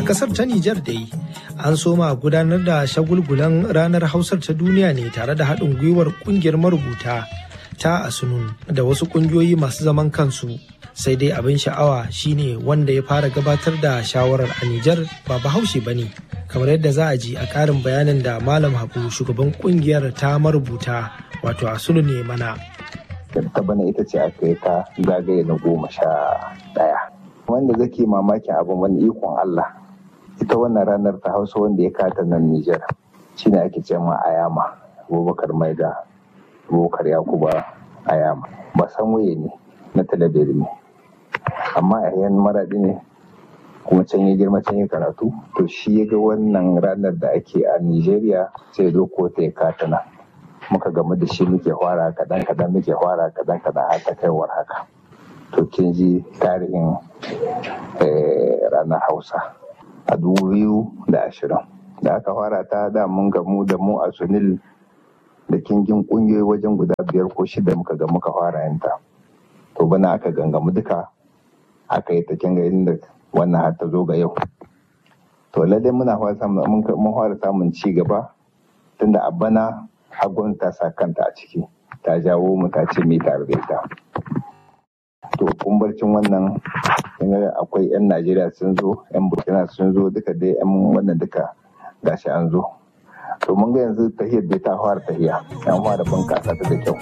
kasar ta Nijar dai an soma gudanar da shagulgulan ranar Hausar ta duniya ne tare da haɗin gwiwar ƙungiyar marubuta ta Asunun da wasu ƙungiyoyi masu zaman kansu. Sai dai abin sha'awa shine wanda ya fara gabatar da shawarar a Nijar ba bahaushe ba ne. Kamar yadda za a ji a ƙarin bayanin da Malam Habu shugaban ƙungiyar ta marubuta wato Asunun ne mana. ta bana ita ce aka yi ta zagaye na goma sha ɗaya wanda zake mamakin abin wani ikon Allah ita wannan ranar ta hausa wanda ya kata nan Nijar shine ake ce ma Ayama Abubakar Maida Abubakar Yakuba Ayama ba san waye ne na talabiri ne amma a yan maraɗi ne kuma can ya girma can ya karatu to shi ya ga wannan ranar da ake a Nijeriya sai zo ko ta ya kata nan muka gamu da shi muke fara kadan kadan muke fara kadan kadan har ta kaiwar haka to kin ji tarihin ranar hausa a dubu biyu da ashirin da aka fara ta da mun gamu da mu a sunil da kingin kungiyoyi wajen guda biyar ko shida muka ga muka fara yanta to bana aka gangamu duka aka yi ta kinga inda wannan har ta zo ga yau to lallai muna fara samun ci gaba tunda a bana hagun ta sa kanta a ciki ta jawo mu ta ce mai tare da ita to kumbarcin wannan akwai 'yan najeriya sun zo 'yan burkina sun zo duka dai 'yan wannan duka gashi an zo to mun ga yanzu tahiyar dai ta fara tahiya an fara bunkasa ta da kyau